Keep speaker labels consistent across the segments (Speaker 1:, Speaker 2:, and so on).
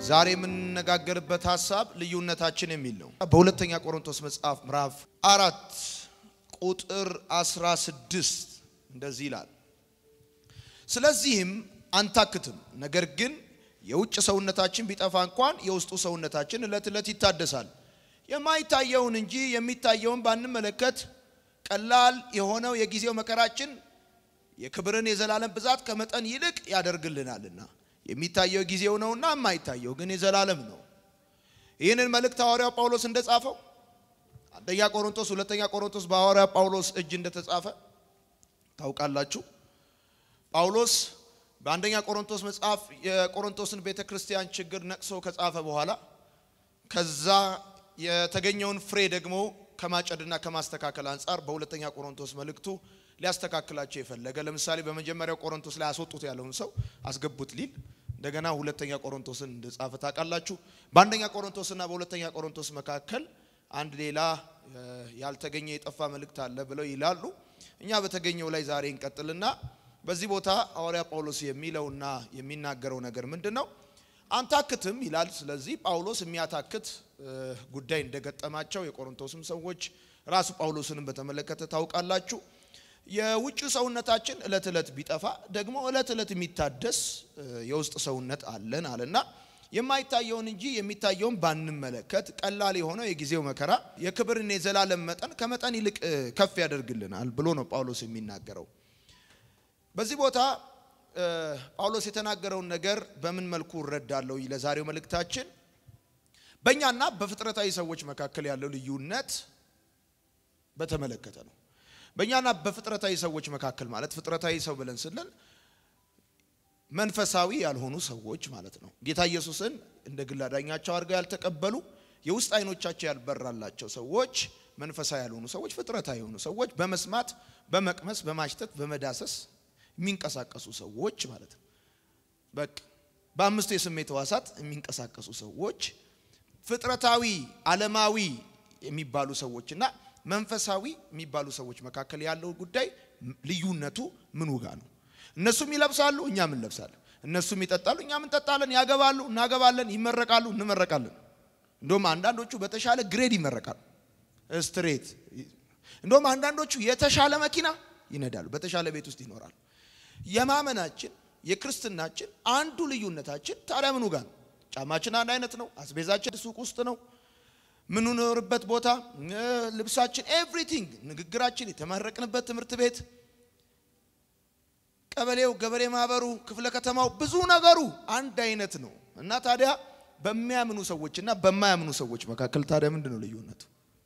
Speaker 1: ዛሬ የምንነጋገርበት ሀሳብ ልዩነታችን የሚል ነው። በሁለተኛ ቆሮንቶስ መጽሐፍ ምዕራፍ አራት ቁጥር 16 እንደዚህ ይላል፣ ስለዚህም አንታክትም፣ ነገር ግን የውጭ ሰውነታችን ቢጠፋ እንኳን የውስጡ ሰውነታችን ዕለት ዕለት ይታደሳል። የማይታየውን እንጂ የሚታየውን ባንመለከት ቀላል የሆነው የጊዜው መከራችን የክብርን የዘላለም ብዛት ከመጠን ይልቅ ያደርግልናልና የሚታየው ጊዜው ነውና የማይታየው ግን የዘላለም ነው። ይህንን መልእክት ሐዋርያው ጳውሎስ እንደጻፈው አንደኛ ቆሮንቶስ፣ ሁለተኛ ቆሮንቶስ በሐዋርያው ጳውሎስ እጅ እንደተጻፈ ታውቃላችሁ። ጳውሎስ በአንደኛ ቆሮንቶስ መጽሐፍ የቆሮንቶስን ቤተ ክርስቲያን ችግር ነቅሶ ከጻፈ በኋላ ከዛ የተገኘውን ፍሬ ደግሞ ከማጨድና ከማስተካከል አንጻር በሁለተኛ ቆሮንቶስ መልእክቱ ሊያስተካክላቸው የፈለገ ለምሳሌ በመጀመሪያው ቆሮንቶስ ላይ አስወጡት ያለውን ሰው አስገቡት ሊል እንደገና ሁለተኛ ቆሮንቶስን እንደጻፈ ታውቃላችሁ። በአንደኛ ቆሮንቶስና በሁለተኛ ቆሮንቶስ መካከል አንድ ሌላ ያልተገኘ የጠፋ መልእክት አለ ብለው ይላሉ። እኛ በተገኘው ላይ ዛሬ እንቀጥልና በዚህ ቦታ ሐዋርያ ጳውሎስ የሚለውና የሚናገረው ነገር ምንድን ነው? አንታክትም ይላል። ስለዚህ ጳውሎስ የሚያታክት ጉዳይ እንደገጠማቸው የቆሮንቶስም ሰዎች ራሱ ጳውሎስንም በተመለከተ ታውቃላችሁ። የውጭ ሰውነታችን እለት እለት ቢጠፋ ደግሞ እለት እለት የሚታደስ የውስጥ ሰውነት አለን አለና የማይታየውን እንጂ የሚታየውን ባንመለከት ቀላል የሆነው የጊዜው መከራ የክብርን የዘላለም መጠን ከመጠን ይልቅ ከፍ ያደርግልናል ብሎ ነው ጳውሎስ የሚናገረው። በዚህ ቦታ ጳውሎስ የተናገረውን ነገር በምን መልኩ እረዳለሁ? ለዛሬው መልእክታችን በእኛና በፍጥረታዊ ሰዎች መካከል ያለው ልዩነት በተመለከተ ነው። በእኛና በፍጥረታዊ ሰዎች መካከል ማለት ፍጥረታዊ ሰው ብለን ስንል መንፈሳዊ ያልሆኑ ሰዎች ማለት ነው። ጌታ ኢየሱስን እንደ ግል አዳኛቸው አድርገው ያልተቀበሉ የውስጥ አይኖቻቸው ያልበራላቸው ሰዎች መንፈሳዊ ያልሆኑ ሰዎች፣ ፍጥረታዊ የሆኑ ሰዎች በመስማት በመቅመስ በማሽተት በመዳሰስ የሚንቀሳቀሱ ሰዎች ማለት ነው። በቃ በአምስቱ የስሜት ሕዋሳት የሚንቀሳቀሱ ሰዎች ፍጥረታዊ ዓለማዊ የሚባሉ ሰዎችና መንፈሳዊ የሚባሉ ሰዎች መካከል ያለው ጉዳይ ልዩነቱ ምኑ ጋር ነው? እነሱም ይለብሳሉ፣ እኛም እንለብሳለን። እነሱም ይጠጣሉ፣ እኛም እንጠጣለን። ያገባሉ፣ እናገባለን። ይመረቃሉ፣ እንመረቃለን። እንደውም አንዳንዶቹ በተሻለ ግሬድ ይመረቃሉ፣ ስትሬት። እንደውም አንዳንዶቹ የተሻለ መኪና ይነዳሉ፣ በተሻለ ቤት ውስጥ ይኖራሉ። የማመናችን የክርስትናችን አንዱ ልዩነታችን ታዲያ ምኑ ጋር ነው? ጫማችን አንድ አይነት ነው። አስቤዛችን ሱቅ ውስጥ ነው። ምንኖርበት ቦታ፣ ልብሳችን፣ ኤቭሪቲንግ፣ ንግግራችን፣ የተመረቅንበት ትምህርት ቤት፣ ቀበሌው፣ ገበሬ ማህበሩ፣ ክፍለ ከተማው፣ ብዙ ነገሩ አንድ አይነት ነው እና ታዲያ በሚያምኑ ሰዎችና በማያምኑ ሰዎች መካከል ታዲያ ምንድን ነው ልዩነቱ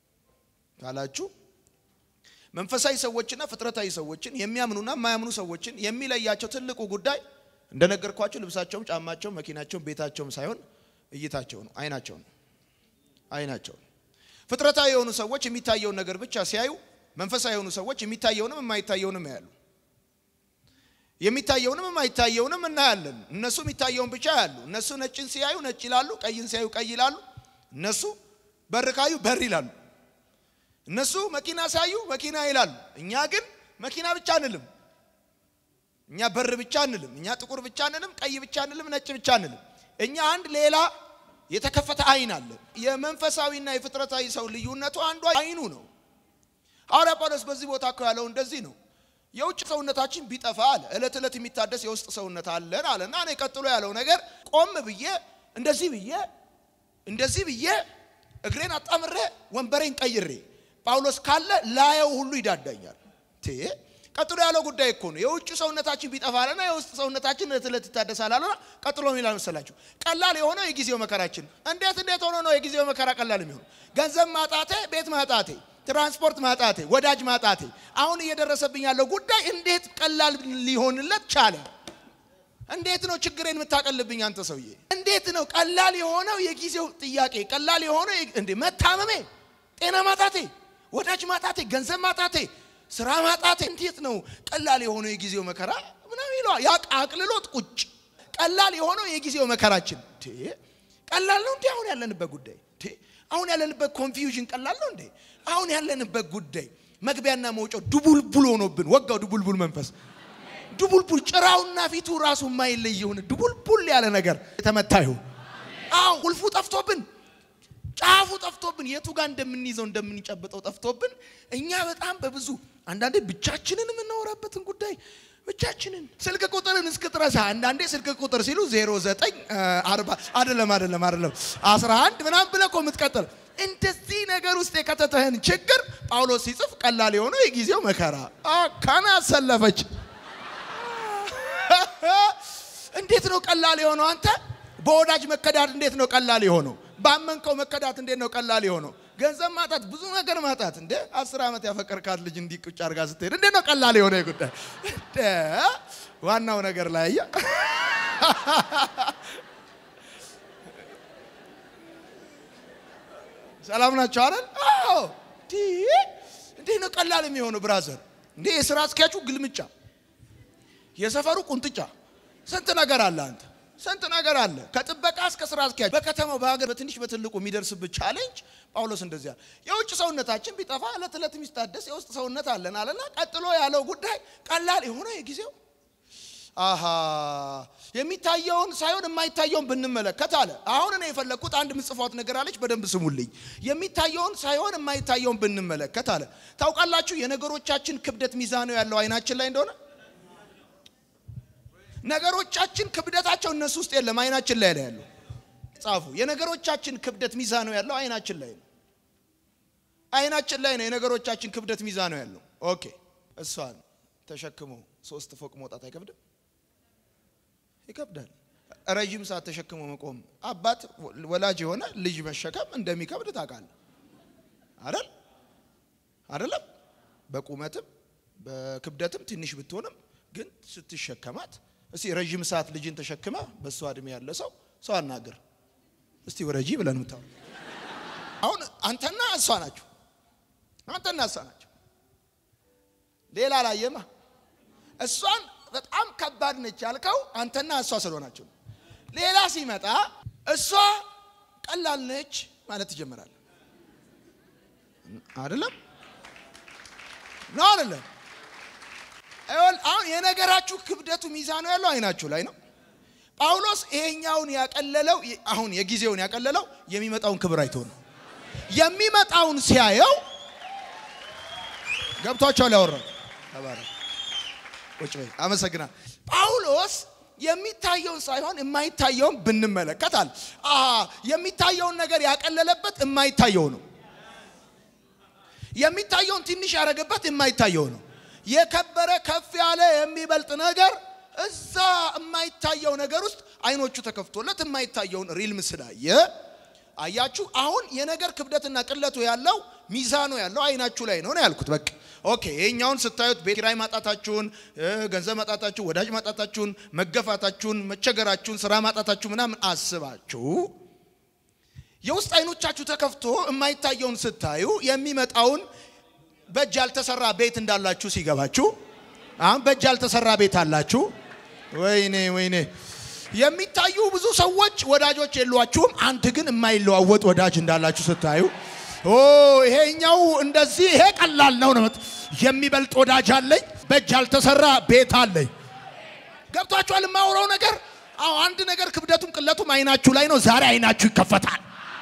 Speaker 1: ካላችሁ መንፈሳዊ ሰዎችና ፍጥረታዊ ሰዎችን የሚያምኑና የማያምኑ ሰዎችን የሚለያቸው ትልቁ ጉዳይ እንደነገርኳቸው ልብሳቸውም፣ ጫማቸውም፣ መኪናቸውም፣ ቤታቸውም ሳይሆን እይታቸው ነው፣ አይናቸው ነው አይናቸው ነው። ፍጥረታዊ የሆኑ ሰዎች የሚታየውን ነገር ብቻ ሲያዩ፣ መንፈሳዊ የሆኑ ሰዎች የሚታየውንም የማይታየውንም ያያሉ። የሚታየውንም የማይታየውንም እናያለን። እነሱ የሚታየውን ብቻ ያሉ። እነሱ ነጭን ሲያዩ ነጭ ይላሉ፣ ቀይን ሲያዩ ቀይ ይላሉ። እነሱ በር ካዩ በር ይላሉ። እነሱ መኪና ሳዩ መኪና ይላሉ። እኛ ግን መኪና ብቻ አንልም። እኛ በር ብቻ አንልም። እኛ ጥቁር ብቻ አንልም፣ ቀይ ብቻ አንልም፣ ነጭ ብቻ አንልም። እኛ አንድ ሌላ የተከፈተ አይን አለ። የመንፈሳዊና የፍጥረታዊ ሰው ልዩነቱ አንዱ አይኑ ነው። ሐዋርያ ጳውሎስ በዚህ ቦታ እኮ ያለው እንደዚህ ነው። የውጭ ሰውነታችን ቢጠፋ አለ እለት ዕለት የሚታደስ የውስጥ ሰውነት አለን አለና እኔ ቀጥሎ ያለው ነገር ቆም ብዬ እንደዚህ ብዬ እንደዚህ ብዬ እግሬን አጣምሬ ወንበሬን ቀይሬ ጳውሎስ ካለ ላየው ሁሉ ይዳዳኛል። ቀጥሎ ያለው ጉዳይ እኮ ነው። የውጭ ሰውነታችን ቢጠፋ አለና የውስጥ ሰውነታችን ዕለት ዕለት ይታደሳል አለና ቀጥሎ ይላል መሰላችሁ ቀላል የሆነው የጊዜው መከራችን። እንዴት እንዴት ሆኖ ነው የጊዜው መከራ ቀላል የሚሆነው? ገንዘብ ማጣቴ፣ ቤት ማጣቴ፣ ትራንስፖርት ማጣቴ፣ ወዳጅ ማጣቴ፣ አሁን እየደረሰብኝ ያለው ጉዳይ እንዴት ቀላል ሊሆንለት ቻለ? እንዴት ነው ችግሬን የምታቀልብኝ አንተ ሰውዬ? እንዴት ነው ቀላል የሆነው የጊዜው ጥያቄ? ቀላል የሆነው እንዴ መታመሜ፣ ጤና ማጣቴ፣ ወዳጅ ማጣቴ፣ ገንዘብ ማጣቴ ስራ ማጣት እንዴት ነው ቀላል የሆነው የጊዜው መከራ ምናምን ይለዋል። ያ አቅልሎት ቁጭ ቀላል የሆነው የጊዜው መከራችን ቀላል ነው እንዴ? አሁን ያለንበት ጉዳይ አሁን ያለንበት ኮንፊውዥን ቀላል ነው እንዴ? አሁን ያለንበት ጉዳይ መግቢያና መውጫው ድቡልቡል ሆኖብን ወጋው። ድቡልቡል መንፈስ ድቡልቡል ጭራውና ፊቱ ራሱ የማይለይ የሆነ ድቡልቡል ያለ ነገር የተመታ ይሁን። አዎ ቁልፉ ጠፍቶብን ጫፉ ጠፍቶብን የቱ ጋር እንደምንይዘው እንደምንጨብጠው ጠፍቶብን እኛ በጣም በብዙ አንዳንዴ ብቻችንን የምናወራበትን ጉዳይ ብቻችንን ስልክ ቁጥርን እስክትረሳ አንዳንዴ ስልክ ቁጥር ሲሉ 09 40 አይደለም አይደለም አይደለም 11 ምናምን ብለህ እኮ የምትቀጥል እንደዚህ ነገር ውስጥ የከተተህን ችግር ጳውሎስ ሲጽፍ ቀላል የሆነው የጊዜው መከራ ካና አሰለፈች። እንዴት ነው ቀላል የሆነው? አንተ በወዳጅ መከዳት እንዴት ነው ቀላል የሆነው? ባመንከው መከዳት እንዴት ነው ቀላል የሆነው? ገንዘብ ማጣት፣ ብዙ ነገር ማጣት። እንደ አስር ዓመት ያፈቀርካት ልጅ እንዲህ ቁጭ አድርጋ ስትሄድ እንዴት ነው ቀላል የሆነ ጉዳይ? እንደ ዋናው ነገር ላይ አየህ። ሰላም ናቸው አይደል? አዎ። እንዴት ነው ቀላል የሚሆነው ብራዘር? እንዴ የስራ አስኪያጁ ግልምጫ፣ የሰፈሩ ቁንጥጫ፣ ስንት ነገር አለ አንተ ስንት ነገር አለ። ከጥበቃ እስከ ስራ አስኪያጅ በከተማው በሀገር በትንሽ በትልቁ የሚደርስብህ ቻሌንጅ ጳውሎስ እንደዚያ የውጭ ሰውነታችን ቢጠፋ ዕለት ዕለት የሚታደስ የውስጥ ሰውነት አለን አለና ቀጥሎ ያለው ጉዳይ ቀላል የሆነ የጊዜው አሃ የሚታየውን ሳይሆን የማይታየውን ብንመለከት አለ። አሁን እኔ የፈለግኩት አንድ ምጽፏት ነገር አለች፣ በደንብ ስሙልኝ። የሚታየውን ሳይሆን የማይታየውን ብንመለከት አለ። ታውቃላችሁ የነገሮቻችን ክብደት ሚዛኑ ያለው አይናችን ላይ እንደሆነ ነገሮቻችን ክብደታቸው እነሱ ውስጥ የለም፣ አይናችን ላይ ነው ያለው። ጻፉ። የነገሮቻችን ክብደት ሚዛኑ ያለው አይናችን ላይ ነው። አይናችን ላይ ነው የነገሮቻችን ክብደት ሚዛኑ ያለው። ኦኬ፣ እሷን ተሸክሞ ሶስት ፎቅ መውጣት አይከብድም? ይከብዳል። ረዥም ሰዓት ተሸክሞ መቆም አባት ወላጅ የሆነ ልጅ መሸከም እንደሚከብድ ታውቃለህ አይደል? አይደለም? በቁመትም በክብደትም ትንሽ ብትሆንም ግን ስትሸከማት እስቲ ረዥም ሰዓት ልጅን ተሸክመ በእሷ እድሜ ያለ ሰው ሰው አናገር እስቲ ወረጂ ብለን ምታው አሁን አንተና እሷ ናቸው። አንተና እሷ ናቸው። ሌላ ላየማ እሷን በጣም ከባድ ነች ያልከው አንተና እሷ ስለሆናቸው። ሌላ ሲመጣ እሷ ቀላል ነች ማለት ትጀምራለህ። አይደለም ነው አይደለም? አሁን የነገራችሁ ክብደቱ ሚዛኑ ያለው አይናችሁ ላይ ነው። ጳውሎስ ይሄኛውን ያቀለለው አሁን የጊዜውን ያቀለለው የሚመጣውን ክብር አይቶ ነው። የሚመጣውን ሲያየው ገብቷቸዋል። ያወራው ተባረክ ቁጭ በይ አመሰግናል። ጳውሎስ የሚታየውን ሳይሆን የማይታየውን ብንመለከታል። የሚታየውን ነገር ያቀለለበት የማይታየው ነው። የሚታየውን ትንሽ ያደረገበት የማይታየው ነው። የከበረ ከፍ ያለ የሚበልጥ ነገር እዛ የማይታየው ነገር ውስጥ አይኖቹ ተከፍቶለት የማይታየውን ሪልም ስላየ አያችሁ። አሁን የነገር ክብደትና ቅለቱ ያለው ሚዛኑ ያለው አይናችሁ ላይ ነው ነው ያልኩት። በቃ ኦኬ። ይሄኛውን ስታዩት ቤት ኪራይ ማጣታችሁን፣ ገንዘብ ማጣታችሁን፣ ወዳጅ ማጣታችሁን፣ መገፋታችሁን፣ መቸገራችሁን፣ ስራ ማጣታችሁ ምናምን አስባችሁ የውስጥ አይኖቻችሁ ተከፍቶ የማይታየውን ስታዩ የሚመጣውን በእጅ ያልተሰራ ቤት እንዳላችሁ ሲገባችሁ፣ አሁን በእጅ ያልተሰራ ቤት አላችሁ። ወይኔ ወይኔ! የሚታዩ ብዙ ሰዎች ወዳጆች የሏችሁም። አንድ ግን የማይለዋወጥ ወዳጅ እንዳላችሁ ስታዩ፣ ኦ ይሄኛው እንደዚህ ይሄ ቀላል ነው ነው የሚበልጥ ወዳጅ አለኝ፣ በእጅ ያልተሰራ ቤት አለኝ። ገብቷችኋል? የማውራው ነገር አዎ፣ አንድ ነገር ክብደቱም ቅለቱም አይናችሁ ላይ ነው። ዛሬ አይናችሁ ይከፈታል።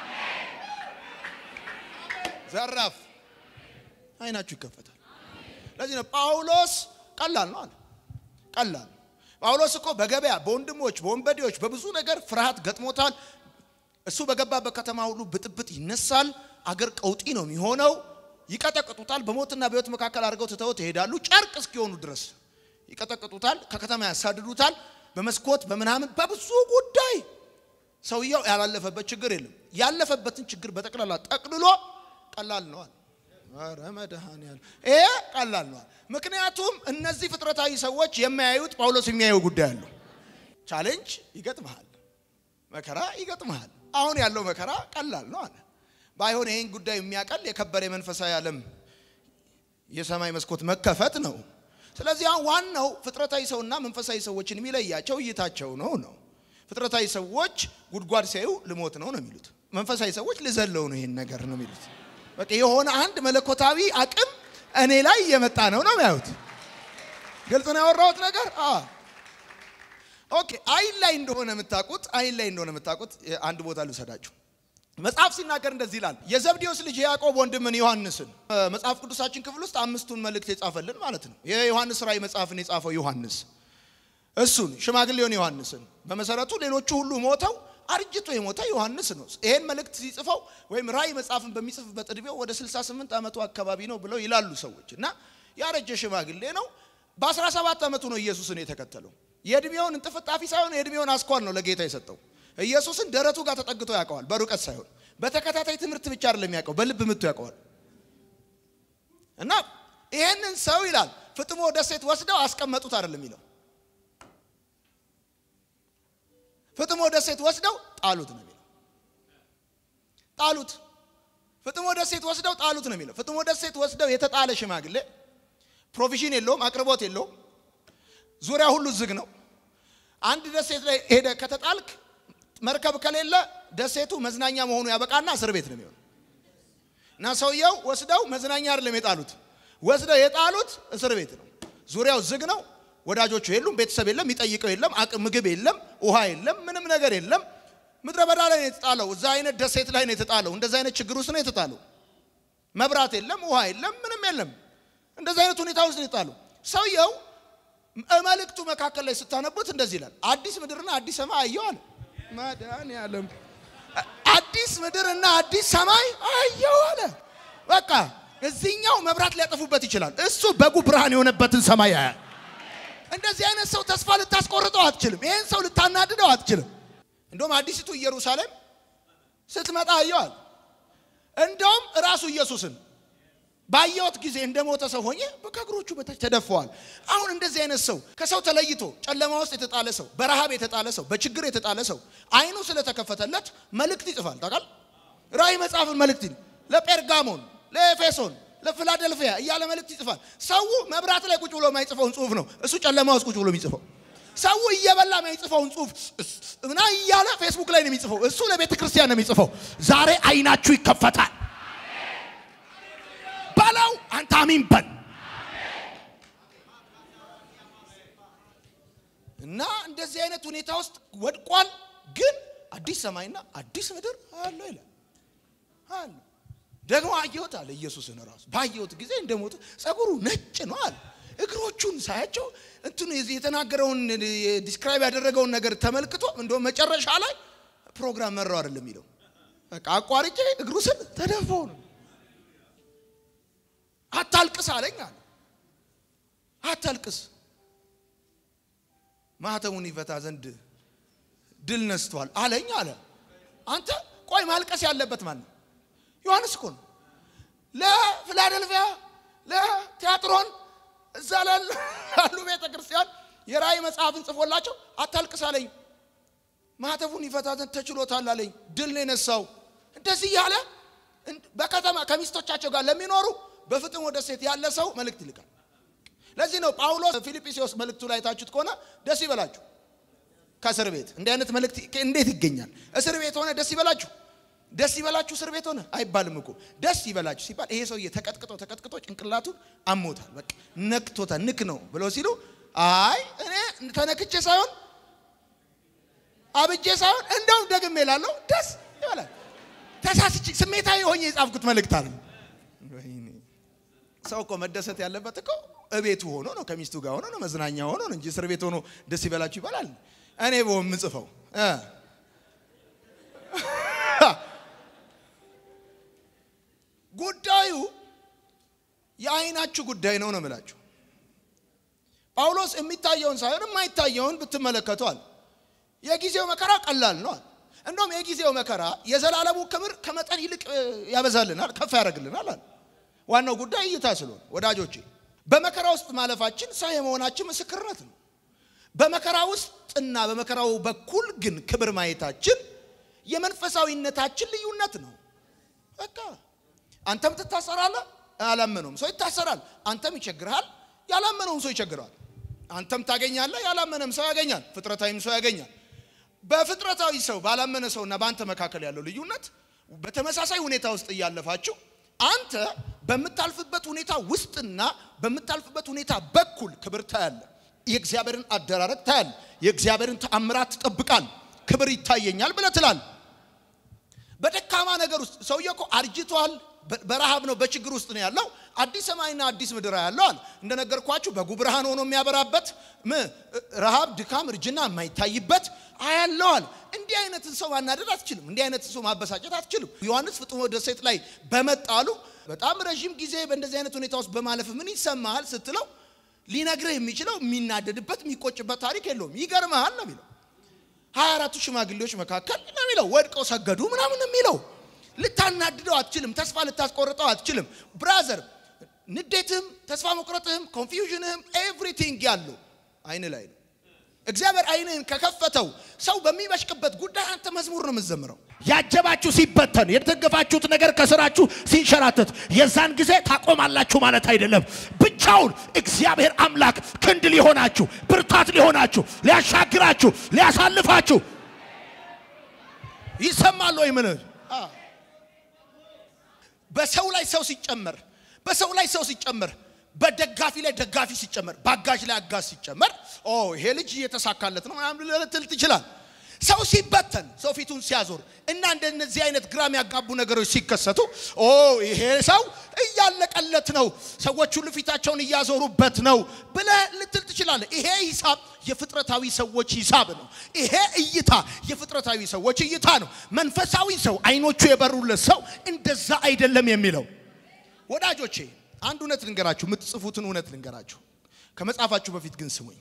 Speaker 1: ዘራፍ አይናችሁ ይከፈታል። ለዚህ ነው ጳውሎስ ቀላል ነው አለ። ቀላል ጳውሎስ እኮ በገበያ በወንድሞች በወንበዴዎች በብዙ ነገር ፍርሃት ገጥሞታል። እሱ በገባበት ከተማ ሁሉ ብጥብጥ ይነሳል። አገር ቀውጢ ነው የሚሆነው። ይቀጠቅጡታል። በሞትና በሕይወት መካከል አድርገው ትተውት ይሄዳሉ። ጨርቅ እስኪሆኑ ድረስ ይቀጠቅጡታል። ከከተማ ያሳድዱታል። በመስኮት በምናምን በብዙ ጉዳይ ሰውየው ያላለፈበት ችግር የለም። ያለፈበትን ችግር በጠቅላላ ጠቅልሎ ቀላል ነዋል። ኧረ መድኃኒዓለም ይሄ ቀላል ነዋል። ምክንያቱም እነዚህ ፍጥረታዊ ሰዎች የሚያዩት ጳውሎስ የሚያየው ጉዳይ አለው። ቻሌንጅ ይገጥመሃል፣ መከራ ይገጥመሃል። አሁን ያለው መከራ ቀላል ነው አለ። ባይሆን ይህን ጉዳይ የሚያቀል የከበረ የመንፈሳዊ ዓለም የሰማይ መስኮት መከፈት ነው። ስለዚህ አሁን ዋናው ፍጥረታዊ ሰውና መንፈሳዊ ሰዎችን የሚለያቸው እይታቸው ነው ነው ፍጥረታዊ ሰዎች ጉድጓድ ሲያዩ ልሞት ነው ነው የሚሉት። መንፈሳዊ ሰዎች ልዘለው ነው ይሄን ነገር ነው የሚሉት። በቃ የሆነ አንድ መለኮታዊ አቅም እኔ ላይ እየመጣ ነው ነው የሚያዩት። ግልጽ ነው ያወራሁት ነገር። ኦኬ አይን ላይ እንደሆነ የምታውቁት አይን ላይ እንደሆነ የምታውቁት አንድ ቦታ ልውሰዳችሁ። መጽሐፍ ሲናገር እንደዚህ ይላል። የዘብዴዎስ ልጅ የያዕቆብ ወንድምን ዮሐንስን መጽሐፍ ቅዱሳችን ክፍል ውስጥ አምስቱን መልእክት የጻፈልን ማለት ነው። የዮሐንስ ራእይ መጽሐፍን የጻፈው ዮሐንስ እሱን ሽማግሌውን ዮሐንስን በመሰረቱ ሌሎቹ ሁሉ ሞተው አርጅቶ የሞተ ዮሐንስ ነው። ይሄን መልእክት ሲጽፈው ወይም ራእይ መጽሐፍን በሚጽፍበት እድሜው ወደ 68 ዓመቱ አካባቢ ነው ብለው ይላሉ ሰዎች እና ያረጀ ሽማግሌ ነው። በ17 ዓመቱ ነው ኢየሱስን የተከተለው። የእድሜውን እንጥፍጣፊ ሳይሆን የእድሜውን አስኳል ነው ለጌታ የሰጠው። ኢየሱስን ደረቱ ጋር ተጠግቶ ያውቀዋል፣ በሩቀት ሳይሆን በተከታታይ ትምህርት ብቻ አይደለም ያውቀው፣ በልብ ምቱ ያውቀዋል። እና ይሄንን ሰው ይላል ፍጥሞ ደሴት ወስደው አስቀመጡት አይደለም የሚለው ፍጥሞ ደሴት ወስደው ጣሉት ነው የሚለው። ጣሉት ፍጥሞ ደሴት ወስደው ጣሉት ነው የሚለው። ፍጥሞ ደሴት ወስደው የተጣለ ሽማግሌ ፕሮቪዥን የለውም፣ አቅርቦት የለውም። ዙሪያ ሁሉ ዝግ ነው። አንድ ደሴት ላይ ሄደ ከተጣልክ መርከብ ከሌለ ደሴቱ መዝናኛ መሆኑ ያበቃና እስር ቤት ነው የሚሆነው። እና ሰውየው ወስደው መዝናኛ አይደለም የጣሉት፣ ወስደው የጣሉት እስር ቤት ነው። ዙሪያው ዝግ ነው። ወዳጆቹ የሉም፣ ቤተሰብ የለም፣ የሚጠይቀው የለም፣ አቅም ምግብ የለም፣ ውሃ የለም፣ ምንም ነገር የለም። ምድረ በዳ ላይ ነው የተጣለው። እዛ አይነት ደሴት ላይ ነው የተጣለው። እንደዛ አይነት ችግር ውስጥ ነው የተጣለው። መብራት የለም፣ ውሃ የለም፣ ምንም የለም። እንደዛ አይነት ሁኔታ ውስጥ ነው የተጣለው። ሰውየው መልእክቱ መካከል ላይ ስታነቡት እንደዚህ ይላል፣ አዲስ ምድርና አዲስ ሰማይ አየሁ አለ። መድኃኒዓለም አዲስ ምድርና አዲስ ሰማይ አየሁ አለ። በቃ እዚህኛው መብራት ሊያጠፉበት ይችላል። እሱ በጉ ብርሃን የሆነበትን ሰማይ ያያል። እንደዚህ አይነት ሰው ተስፋ ልታስቆርጠው አትችልም። ይህን ሰው ልታናድደው አትችልም። እንደውም አዲሲቱ ኢየሩሳሌም ስትመጣ አየዋል። እንደውም ራሱ ኢየሱስን ባየሁት ጊዜ እንደ ሞተ ሰው ሆኜ ከእግሮቹ በታች ተደፈዋል። አሁን እንደዚህ አይነት ሰው ከሰው ተለይቶ ጨለማ ውስጥ የተጣለ ሰው፣ በረሃብ የተጣለ ሰው፣ በችግር የተጣለ ሰው አይኑ ስለተከፈተለት መልእክት ይጽፋል። ታውቃል። ራእይ መጽሐፍን መልእክት ለጴርጋሞን፣ ለኤፌሶን ለፊላደልፊያ እያለ መልእክት ይጽፋል። ሰው መብራት ላይ ቁጭ ብሎ የማይጽፈውን ጽሁፍ ነው እሱ ጨለማ ውስጥ ቁጭ ብሎ የሚጽፈው። ሰው እየበላ የማይጽፈውን ጽሁፍ እና እያለ ፌስቡክ ላይ ነው የሚጽፈው። እሱ ለቤተ ክርስቲያን ነው የሚጽፈው። ዛሬ አይናችሁ ይከፈታል በለው። አንተ አሚን በል እና እንደዚህ አይነት ሁኔታ ውስጥ ወድቋል። ግን አዲስ ሰማይና አዲስ ምድር አለው ይላል አለ ደግሞ አየሁት አለ ኢየሱስን ራሱ ባየሁት ጊዜ እንደሞተ ጸጉሩ ነጭ ነው አለ። እግሮቹን ሳያቸው እንትኑ የተናገረውን ዲስክራይብ ያደረገውን ነገር ተመልክቶ እንደውም መጨረሻ ላይ ፕሮግራም መራው አይደለም የሚለው በቃ አቋርጬ እግሩ ስር ተደፋው ነው። አታልቅስ አለኝ አለ። አታልቅስ ማህተሙን ይፈታ ዘንድ ድል ነስቷል አለኝ አለ። አንተ ቆይ ማልቀስ ያለበት ማን ነው? ዮሐንስ እኮ ነው። ለፊላደልፊያ ለቲያጥሮን እዛ ላሉ ቤተ ክርስቲያን የራእይ መጽሐፍን ጽፎላቸው አታልቅስ አለኝ፣ ማህተፉን ይፈታ ዘንድ ተችሎታል አለኝ፣ ድል ነው የነሳው። እንደዚህ ያለ በከተማ ከሚስቶቻቸው ጋር ለሚኖሩ በፍጥሞ ደሴት ያለ ሰው መልእክት ይልካል። ለዚህ ነው ጳውሎስ ፊልጵስዩስ መልእክቱ ላይ ታችሁት ከሆነ ደስ ይበላችሁ ከእስር ቤት እንዲህ አይነት መልእክት እንዴት ይገኛል? እስር ቤት ሆነ ደስ ይበላችሁ ደስ ይበላችሁ እስር ቤት ሆነ አይባልም እኮ። ደስ ይበላችሁ ሲባል ይሄ ሰውዬ ተቀጥቅጦ ተቀጥቅጦ ጭንቅላቱን አሞታል፣ በቃ ነክቶታል፣ ንክ ነው ብለው ሲሉ አይ እኔ ተነክቼ ሳይሆን አብጄ ሳይሆን እንደውም ደግሜ እላለሁ ደስ ይበላል። ተሳስቼ ስሜታዊ ሆኜ የጻፍኩት መልእክት አለ። ሰው እኮ መደሰት ያለበት እኮ እቤቱ ሆኖ ነው፣ ከሚስቱ ጋር ሆኖ ነው፣ መዝናኛ ሆኖ ነው እንጂ እስር ቤት ሆኖ ደስ ይበላችሁ ይባላል። እኔ በሆን የምጽፈው ጉዳዩ የአይናችሁ ጉዳይ ነው ነው የምላችሁ። ጳውሎስ የሚታየውን ሳይሆን የማይታየውን ብትመለከቷል። የጊዜው መከራ ቀላል ነው። እንደውም የጊዜው መከራ የዘላለሙ ክብር ከመጠን ይልቅ ያበዛልናል፣ ከፍ ያደርግልናል አለ። ዋናው ጉዳይ እይታ ስለሆነ ወዳጆቼ፣ በመከራ ውስጥ ማለፋችን ሰው የመሆናችን ምስክርነት ነው። በመከራ ውስጥና በመከራው በኩል ግን ክብር ማየታችን የመንፈሳዊነታችን ልዩነት ነው። በቃ አንተም ትታሰራለህ፣ ያላመነውም ሰው ይታሰራል። አንተም ይቸግርሃል፣ ያላመነውም ሰው ይቸግረዋል። አንተም ታገኛለህ፣ ያላመነም ሰው ያገኛል፣ ፍጥረታዊም ሰው ያገኛል። በፍጥረታዊ ሰው ባላመነ ሰውና በአንተ መካከል ያለው ልዩነት በተመሳሳይ ሁኔታ ውስጥ እያለፋችሁ አንተ በምታልፍበት ሁኔታ ውስጥና በምታልፍበት ሁኔታ በኩል ክብር ታያለህ። የእግዚአብሔርን አደራረግ ታያል። የእግዚአብሔርን ተአምራት ትጠብቃል። ክብር ይታየኛል ብለህ ትላል። በደካማ ነገር ውስጥ ሰውዬ እኮ አርጅቷል። በረሃብ ነው፣ በችግር ውስጥ ነው ያለው። አዲስ ሰማይና አዲስ ምድር ያለው አለ። እንደነገርኳችሁ በጉ ብርሃን ሆኖ የሚያበራበት ረሃብ፣ ድካም፣ እርጅና የማይታይበት አያለዋል። እንዲህ አይነትን ሰው ማናደድ አትችልም። እንዲህ አይነትን ሰው ማበሳጨት አትችልም። ዮሐንስ ፍጥሞ ደሴት ላይ በመጣሉ በጣም ረዥም ጊዜ በእንደዚህ አይነት ሁኔታ ውስጥ በማለፍ ምን ይሰማሃል ስትለው ሊነግርህ የሚችለው የሚናደድበት የሚቆጭበት ታሪክ የለውም። ይገርመሃል ነው የሚለው ሀያ አራቱ ሽማግሌዎች መካከል ነው የሚለው ወድቀው ሰገዱ ምናምን ነው የሚለው ልታናድደው አትችልም። ተስፋ ልታስቆርጠው አትችልም። ብራዘር ንዴትህም፣ ተስፋ መቁረጥህም፣ ኮንፊውዥንህም ኤቭሪቲንግ ያለው አይን ላይ ነው። እግዚአብሔር አይንህን ከከፈተው ሰው በሚበሽቅበት ጉዳይ አንተ መዝሙር ነው የምትዘምረው።
Speaker 2: ያጀባችሁ ሲበተን የተደገፋችሁት ነገር ከስራችሁ ሲንሸራተት የዛን ጊዜ ታቆማላችሁ ማለት አይደለም። ብቻውን እግዚአብሔር አምላክ ክንድ ሊሆናችሁ፣ ብርታት ሊሆናችሁ፣ ሊያሻግራችሁ፣ ሊያሳልፋችሁ
Speaker 1: ይሰማል ወይ? ምን በሰው ላይ ሰው ሲጨመር በሰው ላይ ሰው ሲጨመር በደጋፊ ላይ ደጋፊ ሲጨመር በአጋዥ ላይ አጋዥ ሲጨመር ኦ ይሄ ልጅ እየተሳካለት ነው ምናምን ልትል ትችላል። ሰው ሲበተን ሰው ፊቱን ሲያዞር እና እንደነዚህ አይነት ግራም ያጋቡ ነገሮች ሲከሰቱ ኦ ይሄ ሰው እያለቀለት ነው፣ ሰዎች ሁሉ ፊታቸውን እያዞሩበት ነው ብለህ ልትል ትችላለህ። ይሄ ሂሳብ የፍጥረታዊ ሰዎች ሂሳብ ነው። ይሄ እይታ የፍጥረታዊ ሰዎች እይታ ነው። መንፈሳዊ ሰው አይኖቹ የበሩለት ሰው እንደዛ አይደለም የሚለው ወዳጆቼ አንድ እውነት ልንገራችሁ፣ የምትጽፉትን እውነት ልንገራችሁ። ከመጻፋችሁ በፊት ግን ስሙኝ።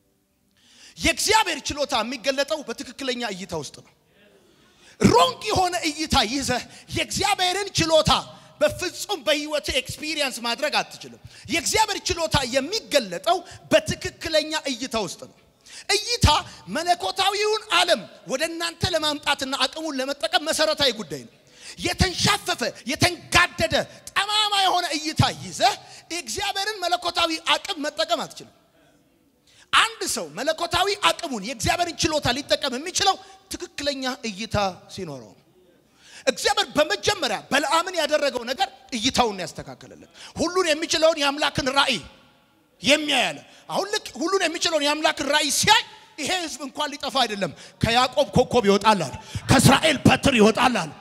Speaker 1: የእግዚአብሔር ችሎታ የሚገለጠው በትክክለኛ እይታ ውስጥ ነው። ሮንግ የሆነ እይታ ይዘህ የእግዚአብሔርን ችሎታ በፍጹም በህይወት ኤክስፒሪየንስ ማድረግ አትችልም። የእግዚአብሔር ችሎታ የሚገለጠው በትክክለኛ እይታ ውስጥ ነው። እይታ መለኮታዊውን ዓለም ወደ እናንተ ለማምጣትና አቅሙን ለመጠቀም መሰረታዊ ጉዳይ ነው። የተንሻፈፈ የተንጋደደ ጠማማ የሆነ እይታ ይዘህ የእግዚአብሔርን መለኮታዊ አቅም መጠቀም አትችልም። አንድ ሰው መለኮታዊ አቅሙን የእግዚአብሔርን ችሎታ ሊጠቀም የሚችለው ትክክለኛ እይታ ሲኖረው ነው። እግዚአብሔር በመጀመሪያ በለዓምን ያደረገው ነገር እይታውን ያስተካከለለት ሁሉን የሚችለውን የአምላክን ራእይ የሚያያለ አሁን ልክ ሁሉን የሚችለውን የአምላክን ራእይ ሲያይ ይሄ ህዝብ እንኳን ሊጠፋ አይደለም ከያዕቆብ ኮከብ ይወጣላል፣ ከእስራኤል በትር ይወጣላል።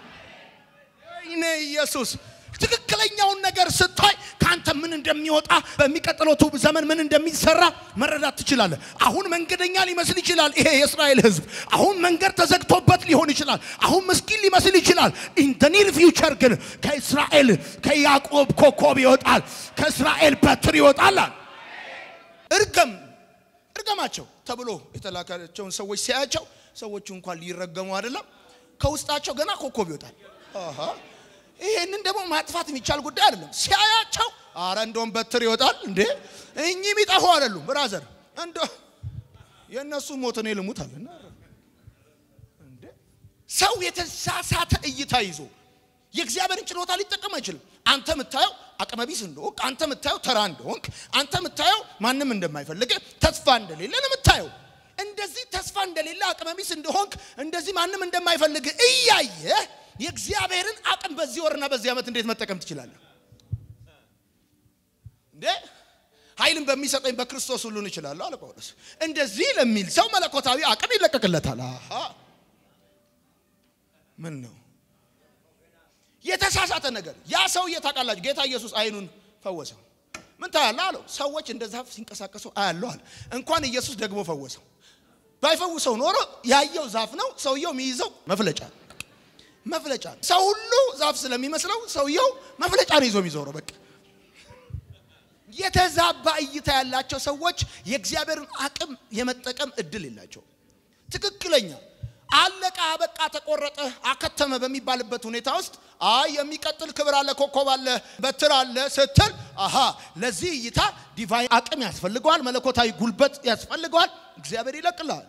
Speaker 1: እኔ ኢየሱስ ትክክለኛውን ነገር ስታይ ከአንተ ምን እንደሚወጣ በሚቀጥለው ትውልድ ዘመን ምን እንደሚሰራ መረዳት ትችላለህ። አሁን መንገደኛ ሊመስል ይችላል ይሄ የእስራኤል ህዝብ። አሁን መንገድ ተዘግቶበት ሊሆን ይችላል። አሁን ምስኪን ሊመስል ይችላል። ኢን ደ ኒር ፊውቸር ግን ከእስራኤል ከያዕቆብ ኮከብ ይወጣል፣ ከእስራኤል በትር ይወጣል። እርገም እርገማቸው ተብሎ የተላካቸውን ሰዎች ሲያያቸው ሰዎቹ እንኳን ሊረገሙ አይደለም ከውስጣቸው ገና ኮከብ ይወጣል። አሃ ይሄንን ደግሞ ማጥፋት የሚቻል ጉዳይ አይደለም። ሲያያቸው አረ እንደውም በትር ይወጣል እንዴ እኚህ የሚጠፉ አይደሉም። ብራዘር እንደ የእነሱ ሞት እኔ ልሙት አለ እንዴ። ሰው የተሳሳተ እይታ ይዞ የእግዚአብሔርን ችሎታ ሊጠቀም አይችልም። አንተ የምታየው አቅመቢስ እንደሆንክ፣ አንተ የምታየው ተራ እንደሆንክ፣ አንተ የምታየው ማንም እንደማይፈልግ ተስፋ እንደሌለ ነው የምታየው። እንደዚህ ተስፋ እንደሌለ አቅመቢስ እንደሆንክ፣ እንደዚህ ማንም እንደማይፈልግ እያየ የእግዚአብሔርን አቅም በዚህ ወርና በዚህ ዓመት እንዴት መጠቀም ትችላለህ እንዴ? ኃይልን በሚሰጠኝ በክርስቶስ ሁሉን እችላለሁ አለ ጳውሎስ። እንደዚህ ለሚል ሰው መለኮታዊ አቅም ይለቀቅለታል። አሃ ምን ነው የተሳሳተ ነገር? ያ ሰውዬ ታውቃላችሁ፣ ጌታ ኢየሱስ አይኑን ፈወሰው። ምን ታያለህ አለው። ሰዎች እንደ ዛፍ ሲንቀሳቀሱ አያለሁ አለ። እንኳን ኢየሱስ ደግሞ ፈወሰው። ባይፈውሰው ኖሮ ያየው ዛፍ ነው፣ ሰውየው የሚይዘው መፍለጫ መፍለጫ ሰው ሁሉ ዛፍ ስለሚመስለው ሰውየው መፍለጫ ነው ይዞ የሚዞረው። በቃ የተዛባ እይታ ያላቸው ሰዎች የእግዚአብሔርን አቅም የመጠቀም እድል የላቸው። ትክክለኛ አለቀ፣ አበቃ፣ ተቆረጠ፣ አከተመ በሚባልበት ሁኔታ ውስጥ አይ የሚቀጥል ክብር አለ፣ ኮከብ አለ፣ በትር አለ ስትል አሃ ለዚህ እይታ ዲቫይን አቅም ያስፈልገዋል፣ መለኮታዊ ጉልበት ያስፈልገዋል። እግዚአብሔር ይለቅልሃል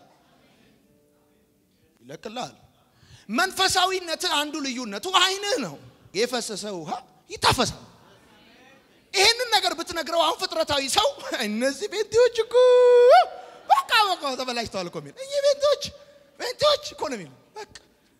Speaker 1: ይለቅልሃል። መንፈሳዊነት አንዱ ልዩነቱ አይንህ ነው። የፈሰሰ ውሃ ይታፈሳል። ይህንን ነገር ብትነግረው አሁን ፍጥረታዊ ሰው እነዚህ ቤንቴዎች እኮ በቃ በቃ ተበላሽተዋል እኮ የሚል እኚህ ቤንቴዎች ቤንቴዎች እኮ ነው የሚሉ በቃ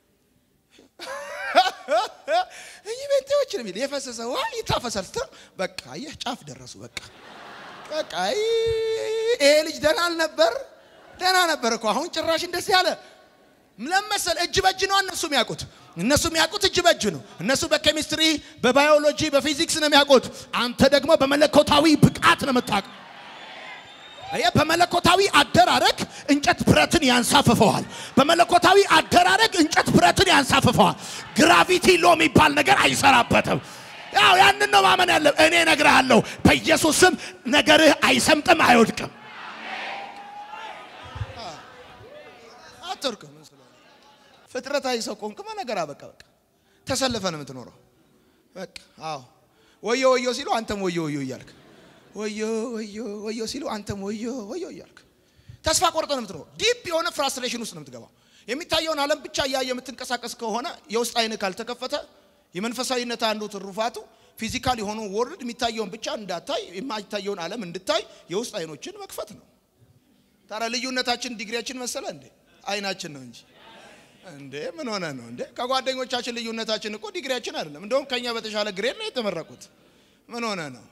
Speaker 1: እኚህ ቤንቴዎች ነው የሚል የፈሰሰ ውሃ ይታፈሳል ስትለው በቃ አየህ ጫፍ ደረሱ። በቃ በቃ ይሄ ልጅ ደህና አልነበር? ደህና ነበር እኮ አሁን ጭራሽ እንደዚህ አለ። ለመሰል እጅ በእጅ ነው እነሱ የሚያውቁት። እነሱ የሚያውቁት እጅ በእጅ ነው። እነሱ በኬሚስትሪ፣ በባዮሎጂ፣ በፊዚክስ ነው የሚያውቁት። አንተ ደግሞ በመለኮታዊ ብቃት ነው የምታውቀው። አየህ፣ በመለኮታዊ አደራረግ እንጨት ብረትን ያንሳፍፈዋል። በመለኮታዊ አደራረግ እንጨት ብረትን ያንሳፍፈዋል። ግራቪቲ ሎ የሚባል ነገር አይሰራበትም። ያው ያንን ነው ማመን ያለ። እኔ እነግርሃለሁ፣ በኢየሱስ ስም ነገርህ አይሰምጥም፣ አይወድቅም። አትወርቅም። ፍጥረታዊ ሰው ቆንክማ ነገር አበቃ። በቃ ተሰልፈ ነው የምትኖረው። በቃ አዎ፣ ወዮ ወዮ ሲሉ አንተም ወዮ ወዮ እያልክ ወዮ ወዮ ወዮ ሲሉ አንተም ወዮ ወዮ እያልክ ተስፋ ቆርጠ ነው የምትኖረው። ዲፕ የሆነ ፍራስትሬሽን ውስጥ ነው የምትገባው። የሚታየውን ዓለም ብቻ እያየ የምትንቀሳቀስ ከሆነ የውስጥ አይን ካልተከፈተ የመንፈሳዊነት አንዱ ትሩፋቱ ፊዚካል የሆነው ወርልድ የሚታየውን ብቻ እንዳታይ የማይታየውን ዓለም እንድታይ የውስጥ አይኖችን መክፈት ነው። ታዲያ ልዩነታችን ዲግሪያችን መሰለ እንዴ? አይናችን ነው እንጂ እንዴ ምን ሆነ ነው እንዴ? ከጓደኞቻችን ልዩነታችን እኮ ዲግሪያችን አይደለም። እንደውም ከኛ በተሻለ ግሬድ ነው የተመረቁት። ምን ሆነ ነው?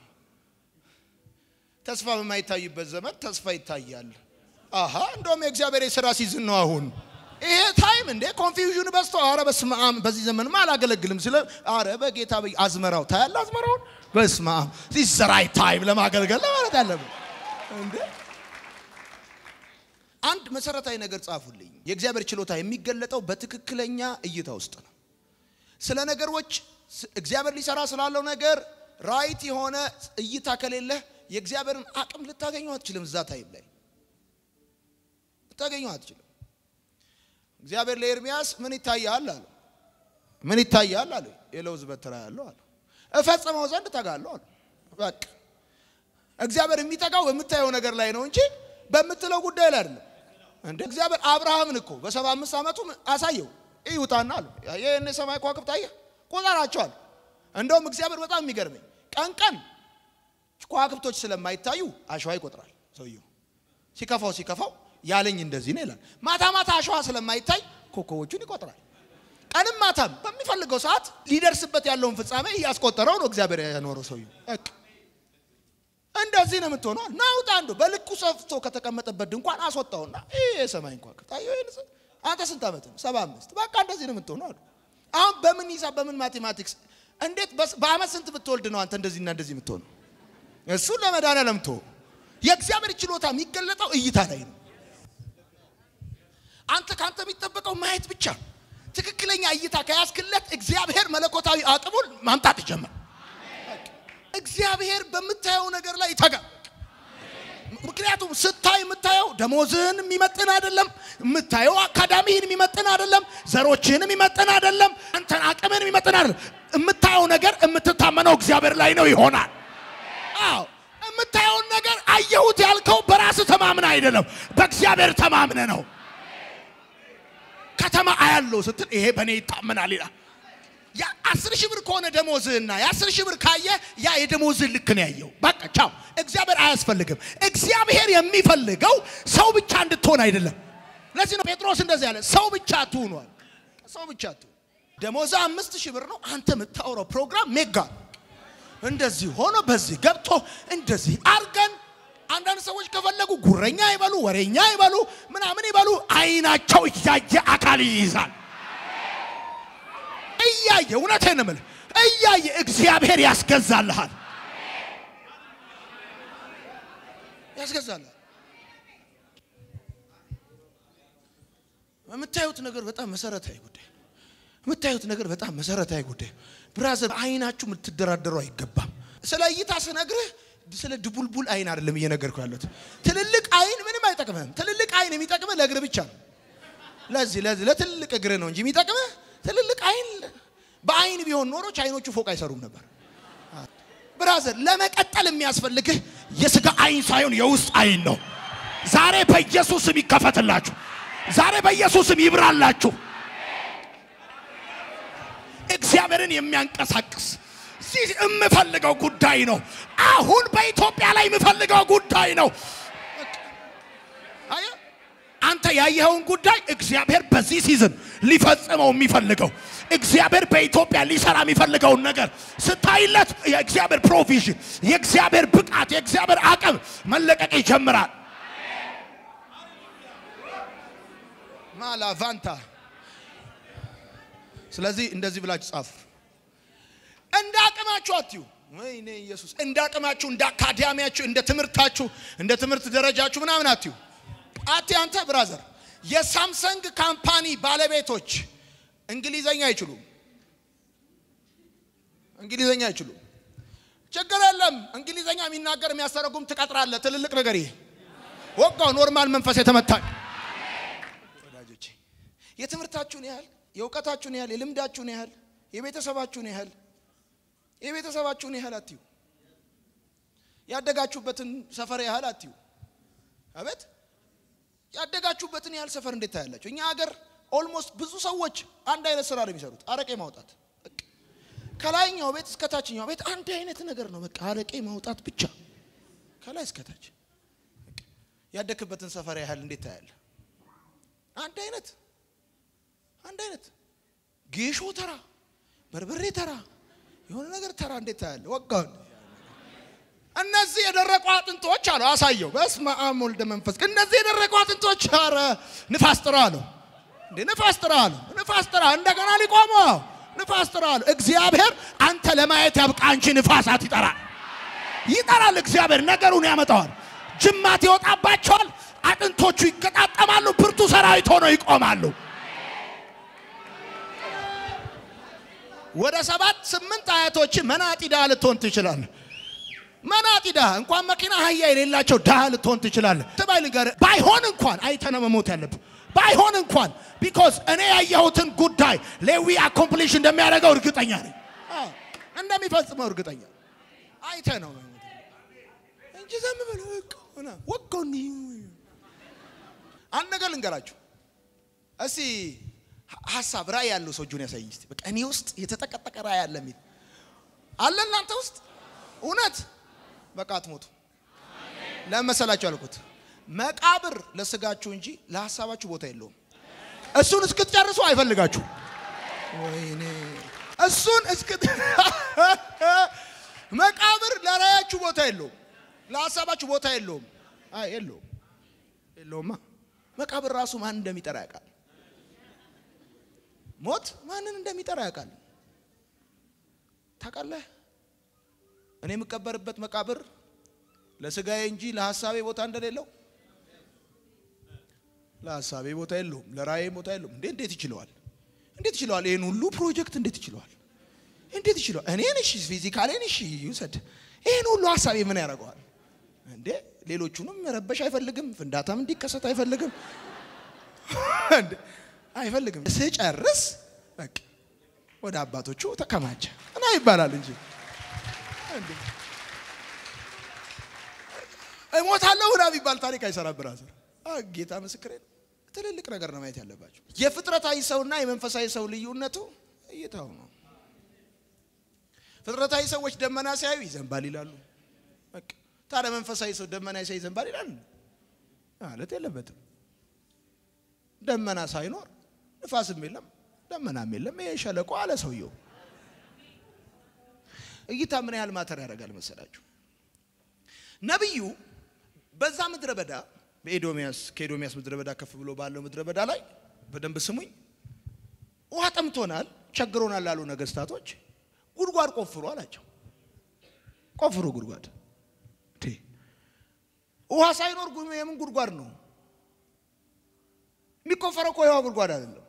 Speaker 1: ተስፋ በማይታይበት ዘመን ተስፋ ይታያል። አሃ እንደውም የእግዚአብሔር የሥራ ሲዝን ነው አሁን ይሄ ታይም እንዴ ኮንፊውዥን በዝቶ፣ አረ በስመ አብ በዚህ ዘመንማ አላገለግልም ስለ አረ በጌታ በይ አዝመራው ታያለ አዝመራውን በስመ አብ ዚስ ራይት ታይም ለማገልገል ለማለት አለብን እንዴ አንድ መሰረታዊ ነገር ጻፉልኝ። የእግዚአብሔር ችሎታ የሚገለጠው በትክክለኛ እይታ ውስጥ ነው። ስለ ነገሮች እግዚአብሔር ሊሰራ ስላለው ነገር ራይት የሆነ እይታ ከሌለህ የእግዚአብሔርን አቅም ልታገኘው አትችልም። እዛ ታይም ላይ ልታገኘው አትችልም። እግዚአብሔር ለኤርሚያስ ምን ይታያል አለ። ምን ይታያል አለ። የለውዝ በትር ያለው አለ። እፈጽመው ዘንድ ተጋለሁ አለ። በቃ እግዚአብሔር የሚጠጋው በምታየው ነገር ላይ ነው እንጂ በምትለው ጉዳይ ላይ አይደለም። እንደ እግዚአብሔር አብርሃምን እኮ በሰባ አምስት ዓመቱ አሳየው ይውጣና አለ ይህን የሰማይ ከዋክብት አየህ ቁጠራቸዋል። እንደውም እግዚአብሔር በጣም የሚገርመኝ ቀን ቀን ከዋክብቶች ስለማይታዩ አሸዋ ይቆጥራል ሰውየው። ሲከፋው ሲከፋው ያለኝ እንደዚህ ነው ይላል። ማታ ማታ አሸዋ ስለማይታይ ኮከቦቹን ይቆጥራል። ቀንም ማታም በሚፈልገው ሰዓት ሊደርስበት ያለውን ፍጻሜ እያስቆጠረው ነው እግዚአብሔር ያኖረው ሰውየው። በቃ እንደዚህ ነው የምትሆነው። ናውጣ አንዱ በልኩ ሰፍቶ ከተቀመጠበት ድንኳን አስወጣውና ይሄ የሰማይ እንኳን ታየው። አንተ ስንት ዓመት ነው? ሰባ አምስት በቃ እንደዚህ ነው የምትሆነው አሉ። አሁን በምን ሂሳብ በምን ማቴማቲክስ እንዴት በአመት ስንት ብትወልድ ነው አንተ እንደዚህና እንደዚህ የምትሆነው? እሱን ለመድኃኒዓለም ተወው። የእግዚአብሔር ችሎታ የሚገለጠው እይታ ላይ ነው። አንተ ከአንተ የሚጠበቀው ማየት ብቻ። ትክክለኛ እይታ ከያዝክለት እግዚአብሔር መለኮታዊ አቅሙን ማምጣት ይጀምራል። እግዚአብሔር በምታየው ነገር ላይ ይተጋል። ምክንያቱም ስታይ የምታየው ደሞዝህን የሚመጥን አይደለም። የምታየው አካዳሚህን የሚመጥን አይደለም። ዘሮችህን የሚመጥን አይደለም። አንተን አቅምህን የሚመጥን አይደለም። የምታየው ነገር የምትታመነው እግዚአብሔር ላይ ነው ይሆናል። አዎ የምታየውን ነገር አየሁት ያልከው በራስህ ተማምነ አይደለም፣ በእግዚአብሔር ተማምነ ነው። ከተማ አያለው ስትል ይሄ በእኔ ይታመናል ይላል። የአስር ሺህ ብር ከሆነ ደሞዝህና የአስር ሺህ ብር ካየ ያ የደሞዝህ ልክ ነው ያየው። በቃ ቻው። እግዚአብሔር አያስፈልግም። እግዚአብሔር የሚፈልገው ሰው ብቻ እንድትሆን አይደለም። ለዚህ ነው ጴጥሮስ እንደዚህ ያለ ሰው ብቻ ትሆኗል። ሰው ብቻ ትሆን። ደሞዝህ አምስት ሺህ ብር ነው። አንተ የምታወራው ፕሮግራም ሜጋ እንደዚህ ሆኖ በዚህ ገብቶ እንደዚህ አርገን አንዳንድ ሰዎች ከፈለጉ ጉረኛ ይበሉ፣ ወሬኛ ይበሉ፣ ምናምን ይበሉ፣ አይናቸው እያየ አካል ይይዛል እያየ እውነቴን ነው የምልህ፣ እያየ እግዚአብሔር ያስገዛልሃል፣ ያስገዛልሃል። የምታዩት ነገር በጣም መሰረታዊ ጉዳይ፣ የምታዩት ነገር በጣም መሰረታዊ ጉዳይ። ብራዘር አይናችሁ የምትደራደሩ አይገባም። ስለ እይታ ስነግርህ ስለ ድቡልቡል አይን አይደለም እየነገርኩ ያለሁት። ትልልቅ አይን ምንም አይጠቅምህም። ትልልቅ አይን የሚጠቅምህ ለእግር ብቻ ነው። ለዚህ ለዚህ ለትልቅ እግር ነው እንጂ የሚጠቅምህ ትልልቅ አይን በአይን ቢሆን ኖሮ ቻይኖቹ ፎቅ አይሰሩም ነበር። ብራዘር ለመቀጠል የሚያስፈልግህ የስጋ አይን ሳይሆን የውስጥ አይን ነው። ዛሬ በኢየሱስም ይከፈትላችሁ። ዛሬ በኢየሱስም ይብራላችሁ። እግዚአብሔርን የሚያንቀሳቅስ እዚህ የምፈልገው ጉዳይ ነው። አሁን በኢትዮጵያ ላይ የምፈልገው ጉዳይ ነው። አየህ አንተ ያየኸውን ጉዳይ እግዚአብሔር በዚህ ሲዝን ሊፈጽመው የሚፈልገው እግዚአብሔር በኢትዮጵያ ሊሰራ የሚፈልገውን ነገር ስታይለት የእግዚአብሔር ፕሮቪዥን፣ የእግዚአብሔር ብቃት፣ የእግዚአብሔር አቅም መለቀቅ ይጀምራል። ማላቫንታ ስለዚህ እንደዚህ ብላችሁ ጻፉ። እንደ አቅማችሁ አትዩ። ወይኔ ኢየሱስ! እንደ አቅማችሁ፣ እንደ አካዳሚያችሁ፣ እንደ ትምህርታችሁ፣ እንደ ትምህርት ደረጃችሁ ምናምን አትዩ። አቲ አንተ ብራዘር፣ የሳምሰንግ ካምፓኒ ባለቤቶች እንግሊዘኛ አይችሉም። እንግሊዘኛ አይችሉም። ችግር የለም። እንግሊዘኛ የሚናገር የሚያስተረጉም ትቀጥራለህ። ትልልቅ ነገር ይሄ ወጋው ኖርማል መንፈስ የተመታ ወዳጆቼ የትምህርታችሁን ያህል የእውቀታችሁን ያህል የልምዳችሁን ያህል የቤተሰባችሁን ያህል የቤተሰባችሁን ያህል አትዩ። ያደጋችሁበትን ሰፈር ያህል አትዩ። አቤት ያደጋችሁበትን ያህል ሰፈር እንዴት ታያላችሁ? እኛ ሀገር ኦልሞስት ብዙ ሰዎች አንድ አይነት ስራ ነው የሚሰሩት፣ አረቄ ማውጣት። በቃ ከላይኛው ቤት እስከ ታችኛው ቤት አንድ አይነት ነገር ነው። በቃ አረቄ ማውጣት ብቻ ከላይ እስከ ታች። በቃ ያደግክበትን ሰፈር ያህል እንዴት ታያለህ? አንድ አይነት አንድ አይነት ጌሾ ተራ፣ በርበሬ ተራ፣ የሆነ ነገር ተራ እንዴት ታያለህ? ወጋውን እነዚህ የደረቁ አጥንቶች አሉ አሳየው። በስመ አብ ወልደ መንፈስ ቅዱስ። እነዚህ የደረቁ አጥንቶች ኧረ ንፋስ ጥራ አለው እንዴ! ንፋስ ጥራ አለው። ንፋስ ጥራ እንደገና ሊቆሙ ንፋስ ጥራ አለው። እግዚአብሔር አንተ ለማየት ያብቃ እንጂ ንፋሳት ይጠራል ይጠራል። እግዚአብሔር ነገሩን ያመጣዋል። ጅማት ይወጣባቸዋል። አጥንቶቹ ይገጣጠማሉ። ብርቱ ሰራዊት ሆነው ይቆማሉ። ወደ ሰባት ስምንት አያቶች መናጢ ድሃ ልትሆን ትችላለህ። መናጢ ድሃ እንኳን መኪና አህያ የሌላቸው ድሃ ልትሆን ትችላለህ። ትባይ ልንገርህ፣ ባይሆን እንኳን አይተህ ነው መሞት ያለብህ። ባይሆን እንኳን ቢኮዝ እኔ ያየሁትን ጉዳይ ሌዊ አኮምፕሊሽ እንደሚያደርገው እርግጠኛ ነኝ፣ አዎ፣ እንደሚፈጽመው እርግጠኛ አይተህ ነው መሞት ያለብህ እንጂ ዝም ብለህ በቃ ሆነ ወጋው እንዲህ አንድ ነገር ልንገራችሁ እስቲ ሀሳብ ራእይ ያለው ሰው እጁን ያሳይኝ እስቲ። በቃ እኔ ውስጥ የተጠቀጠቀ ራእይ አለ የሚል አለ እናንተ ውስጥ እውነት? በቃ አትሞቱ። ለምን መሰላችሁ አልኩት? መቃብር ለስጋችሁ እንጂ ለሀሳባችሁ ቦታ የለውም። እሱን እስክትጨርሱ አይፈልጋችሁ። ወይኔ እሱን እስክት መቃብር ለራያችሁ ቦታ የለውም፣ ለሀሳባችሁ ቦታ የለውም። አይ የለውም፣ የለውማ። መቃብር ራሱ ማን እንደሚጠራ ያውቃል። ሞት ማንን እንደሚጠራ ያውቃል። ታውቃለህ? እኔ የምቀበርበት መቃብር ለስጋዬ እንጂ ለሀሳቤ ቦታ እንደሌለው ለሀሳቤ ቦታ የለውም፣ ለራእዬ ቦታ የለውም። እንዴ እንዴት ይችለዋል? እንዴት ይችለዋል? ይህን ሁሉ ፕሮጀክት እንዴት ይችለዋል? እንዴት ይችለዋል? እኔን እሺ፣ ፊዚካሌን እሺ ይውሰድ። ይህን ሁሉ ሀሳቤ ምን ያደርገዋል? እንዴ ሌሎቹንም መረበሽ አይፈልግም። ፍንዳታም እንዲከሰት አይፈልግም። እንዴ አይፈልግም። ስጨርስ በቃ ወደ አባቶቹ ተከማቸ እና ይባላል እንጂ እንዴ እሞታለሁ ና ቢባል ታሪክ አይሰራም። ብራዘር ጌታ ምስክሬ ነው። ትልልቅ ነገር ነው ማየት ያለባቸው። የፍጥረታዊ ሰውና የመንፈሳዊ ሰው ልዩነቱ እይታው ነው። ፍጥረታዊ ሰዎች ደመና ሲያዩ ይዘንባል ይላሉ። በቃ ታዲያ መንፈሳዊ ሰው ደመና ሲያይ ይዘንባል ይላል ማለት የለበትም። ደመና ሳይኖር ንፋስም የለም ደመናም የለም። ይሄ ሸለቆ አለ ሰውየው። እይታ ምን ያህል ማተር ያደርጋል መሰላችሁ? ነቢዩ በዛ ምድረ በዳ በኤዶሚያስ ከኤዶሚያስ ምድረ በዳ ከፍ ብሎ ባለው ምድረ በዳ ላይ በደንብ ስሙኝ፣ ውሃ ጠምቶናል፣ ቸግሮናል ላሉ ነገስታቶች ጉድጓድ ቆፍሩ አላቸው። ቆፍሩ ጉድጓድ። ውሃ ሳይኖር የምን ጉድጓድ ነው የሚቆፈረው? እኮ የውሃ ጉድጓድ አይደለም።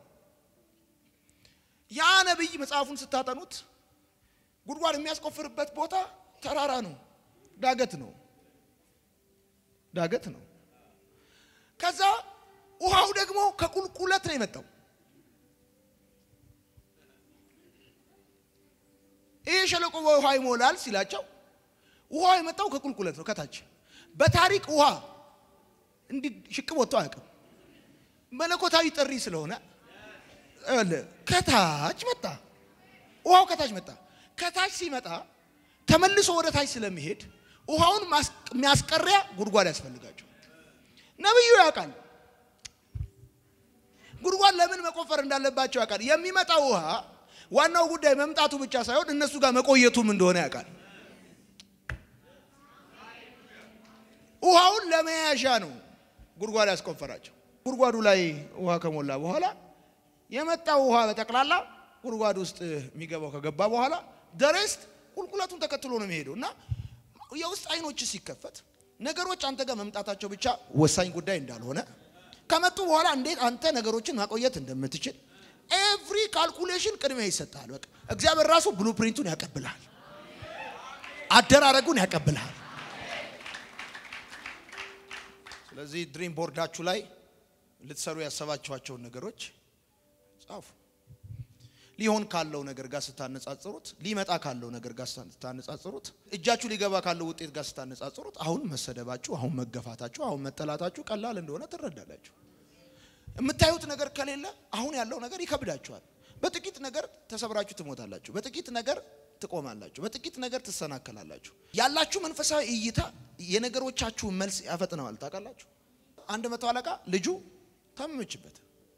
Speaker 1: ያ ነቢይ መጽሐፉን ስታጠኑት ጉድጓድ የሚያስቆፍርበት ቦታ ተራራ ነው፣ ዳገት ነው፣ ዳገት ነው። ከዛ ውሃው ደግሞ ከቁልቁለት ነው የመጣው። ይህ ሸለቆ በውሃ ይሞላል ሲላቸው ውሃው የመጣው ከቁልቁለት ነው፣ ከታች በታሪክ ውሃ እንዲህ ሽቅብ ወጥቶ አያውቅም። መለኮታዊ ጥሪ ስለሆነ ከታች መጣ። ውሃው ከታች መጣ። ከታች ሲመጣ ተመልሶ ወደ ታች ስለሚሄድ ውሃውን የሚያስቀሪያ ጉድጓድ ያስፈልጋቸው። ነቢዩ ያውቃል። ጉድጓድ ለምን መቆፈር እንዳለባቸው ያውቃል። የሚመጣው ውሃ ዋናው ጉዳይ መምጣቱ ብቻ ሳይሆን እነሱ ጋር መቆየቱም እንደሆነ ያውቃል። ውሃውን ለመያዣ ነው ጉድጓድ ያስቆፈራቸው። ጉድጓዱ ላይ ውሃ ከሞላ በኋላ የመጣው ውሃ በጠቅላላ ጉድጓድ ውስጥ የሚገባው ከገባ በኋላ ደሬስት ቁልቁለቱን ተከትሎ ነው የሚሄደው እና የውስጥ አይኖች ሲከፈት ነገሮች አንተ ጋር መምጣታቸው ብቻ ወሳኝ ጉዳይ እንዳልሆነ ከመጡ በኋላ እንዴት አንተ ነገሮችን ማቆየት እንደምትችል ኤቭሪ ካልኩሌሽን ቅድሚያ ይሰጣል። በቃ እግዚአብሔር ራሱ ብሉ ፕሪንቱን ያቀብልሃል፣ አደራረጉን ያቀብልሃል። ስለዚህ ድሪም ቦርዳችሁ ላይ ልትሰሩ ያሰባችኋቸውን ነገሮች ጻፉ። ሊሆን ካለው ነገር ጋር ስታነጻጽሩት፣ ሊመጣ ካለው ነገር ጋር ስታነጻጽሩት፣ እጃችሁ ሊገባ ካለው ውጤት ጋር ስታነጻጽሩት፣ አሁን መሰደባችሁ፣ አሁን መገፋታችሁ፣ አሁን መጠላታችሁ ቀላል እንደሆነ ትረዳላችሁ። የምታዩት ነገር ከሌለ አሁን ያለው ነገር ይከብዳችኋል። በጥቂት ነገር ተሰብራችሁ ትሞታላችሁ። በጥቂት ነገር ትቆማላችሁ። በጥቂት ነገር ትሰናከላላችሁ። ያላችሁ መንፈሳዊ እይታ የነገሮቻችሁን መልስ ያፈጥነዋል። ታውቃላችሁ። አንድ መቶ አለቃ ልጁ ታመመችበት።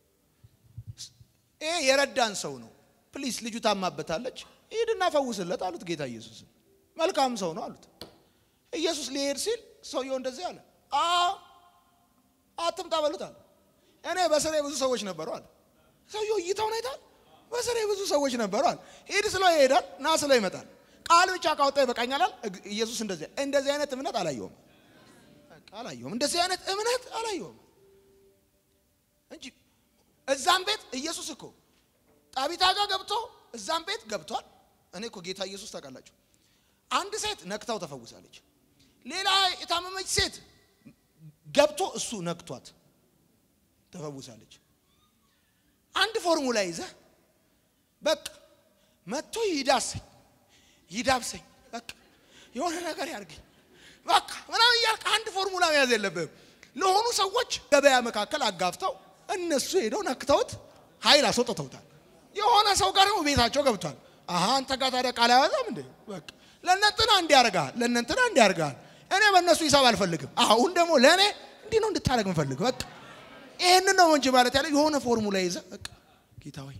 Speaker 1: ይሄ የረዳን ሰው ነው። ፕሊስ ልጁ ታማበታለች፣ ሂድና ፈውስለት አሉት ጌታ ኢየሱስን። መልካም ሰው ነው አሉት። ኢየሱስ ሊሄድ ሲል ሰውየው እንደዚህ አለ፣ አ አትምጣ በሉት አለ። እኔ በስሬ ብዙ ሰዎች ነበሩ አለ። ሰውየው እይታውን አይታል። በስሬ ብዙ ሰዎች ነበሩ አለ። ሂድ ስለው ይሄዳል፣ ና ስለው ይመጣል። ቃል ብቻ ካወጣ ይበቃኛል አለ። ኢየሱስ እንደዚህ እንደዚህ አይነት እምነት አላየውም አላየውም። እንደዚህ አይነት እምነት አላየውም እንጂ እዛም ቤት ኢየሱስ እኮ ጣቢታ ጋር ገብቶ እዛም ቤት ገብቷል። እኔ እኮ ጌታ ኢየሱስ ታውቃላችሁ፣ አንድ ሴት ነክታው ተፈውሳለች። ሌላ የታመመች ሴት ገብቶ እሱ ነክቷት ተፈውሳለች። አንድ ፎርሙላ ይዘህ በቃ መጥቶ ይዳሰኝ ይዳብሰኝ በቃ የሆነ ነገር ያርገኝ በቃ ምናምን እያልክ አንድ ፎርሙላ መያዝ የለብህም። ለሆኑ ሰዎች ገበያ መካከል አጋፍተው እነሱ ሄደው ነክተውት ኃይል አስወጥተውታል። የሆነ ሰው ጋር ደግሞ ቤታቸው ገብቷል። አሀ አንተ ጋር ታዲያ ቃል አያወጣም እንዴ? በቃ ለእነንትና እንዲያርጋል ለእነንትና እንዲያርጋል። እኔ በእነሱ ሂሳብ አልፈልግም። አሁን ደግሞ ለእኔ እንዲህ ነው እንድታደርግ ምፈልግ። በቃ ይህንን ነው እንጂ ማለት ያለ የሆነ ፎርሙላ ይዘ በቃ ጌታ ሆይ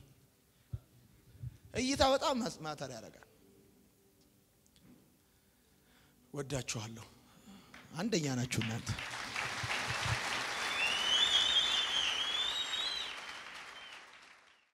Speaker 1: እይታ በጣም ማተር ያደርጋል። ወዳችኋለሁ። አንደኛ ናችሁ እናንተ።